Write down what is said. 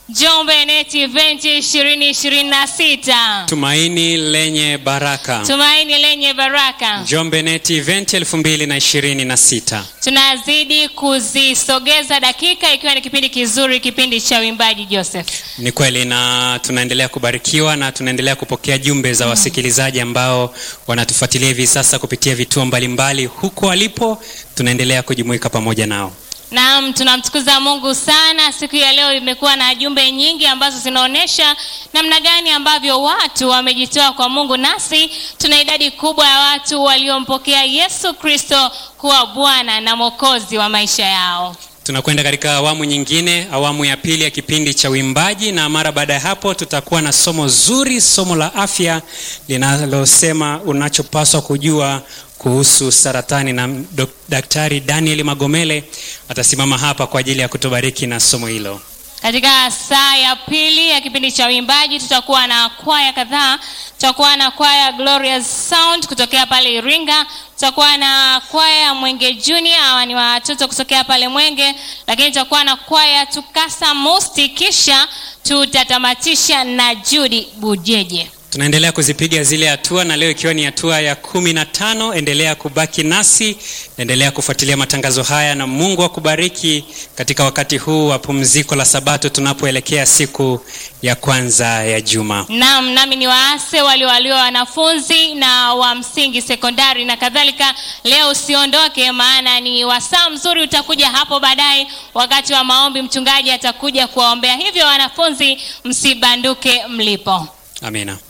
Njombe Net Event 2026. Tumaini lenye baraka. Tumaini lenye baraka. Njombe Net Event 2026. Tunazidi kuzisogeza dakika ikiwa ni kipindi kizuri, kipindi cha uimbaji Joseph. Ni kweli na tunaendelea kubarikiwa na tunaendelea kupokea jumbe za wasikilizaji ambao wanatufuatilia hivi sasa kupitia vituo mbalimbali huko walipo, tunaendelea kujumuika pamoja nao. Naam, tunamtukuza Mungu sana. Siku ya leo imekuwa na jumbe nyingi ambazo zinaonyesha namna gani ambavyo watu wamejitoa kwa Mungu, nasi tuna idadi kubwa ya watu waliompokea Yesu Kristo kuwa Bwana na Mwokozi wa maisha yao. Tunakwenda katika awamu nyingine, awamu ya pili ya kipindi cha uimbaji, na mara baada ya hapo tutakuwa na somo zuri, somo la afya linalosema unachopaswa kujua kuhusu saratani, na dok- Daktari Daniel Magomele atasimama hapa kwa ajili ya kutubariki na somo hilo. Katika saa ya pili ya kipindi cha uimbaji tutakuwa na kwaya kadhaa. Tutakuwa na kwaya Glorious Sound kutokea pale Iringa, tutakuwa na kwaya Mwenge Junior, hawa ni watoto kutokea pale Mwenge, lakini tutakuwa na kwaya Tukasa Musti, kisha tutatamatisha na Judy Bujeje. Tunaendelea kuzipiga zile hatua, na leo ikiwa ni hatua ya kumi na tano. Endelea kubaki nasi, endelea kufuatilia matangazo haya, na Mungu akubariki katika wakati huu wa pumziko la Sabato tunapoelekea siku ya kwanza ya juma. Naam, nami ni waase waliowaliwa wanafunzi na wa msingi, sekondari na kadhalika. Leo usiondoke, maana ni wasaa mzuri utakuja hapo baadaye, wakati wa maombi. Mchungaji atakuja kuwaombea, hivyo wanafunzi msibanduke mlipo. Amina.